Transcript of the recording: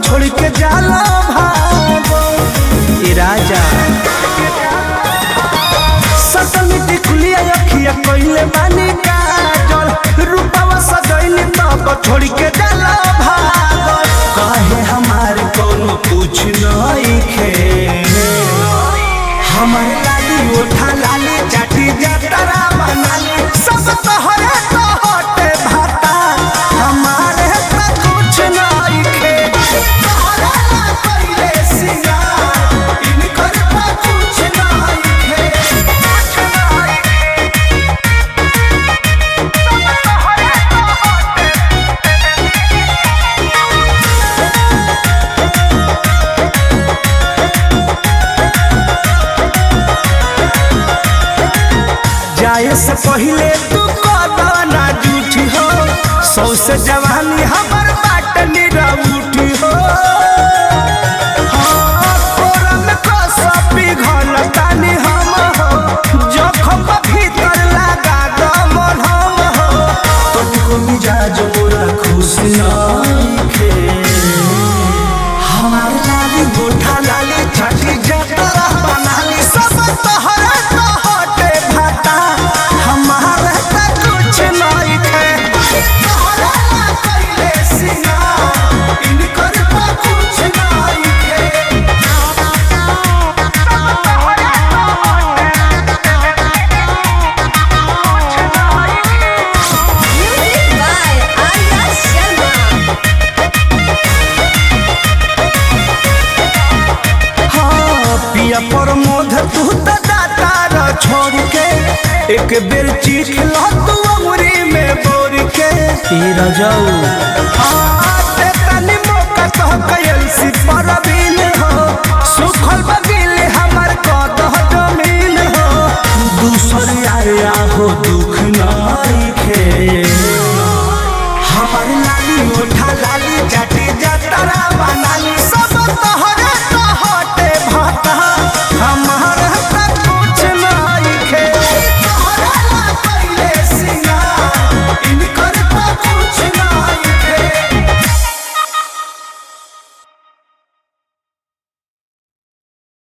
छोड़ के जाला भागो ए राजा सतमी टिकुलिया अखिया कइले मानी काजल रूपवा सजइली तब छोड़ के जाला भागो काहे हमार कोनो पूछ नइखे हमर लाली ओठा लाली चाटी जतरा बनाली सब तोहरे तो होटे भाता हमारे तो कुछ नइखे तोहरा ला कइले सिंगार इनकर तो कुछ नइखे कुछ नइखे जाए से पहले तू ना जूठी हो सौ से जवानी हमर बाट निरउठी हो हाँ, कोरा में कसम पिघलतानी हम हो, जखम भीतर लगा दमन हम हो। तुमको मिजाज मोरा खुश नइखे। हमार लाली गोठा लाली छठी जतरा बनाली सब तोहरे तो होटे भाता हमारे तो कुछ नइखे तोहरा ला कइले सिंगार इनकर तो कुछ नइखे Music by Arya Sharma. हाँ, पिया पर मोध तू तो दाता र छोड़ के एक बेर चीख लो तू अमरी में बोर के तेरा जाऊ हाँ, ते तनी मौका कह कयल सी परवीन हो सुखल बगिल हमर कदह जमीन हो दूसर आया हो दुख नइखे हमर लाली ओठा लाली जाटी जतरा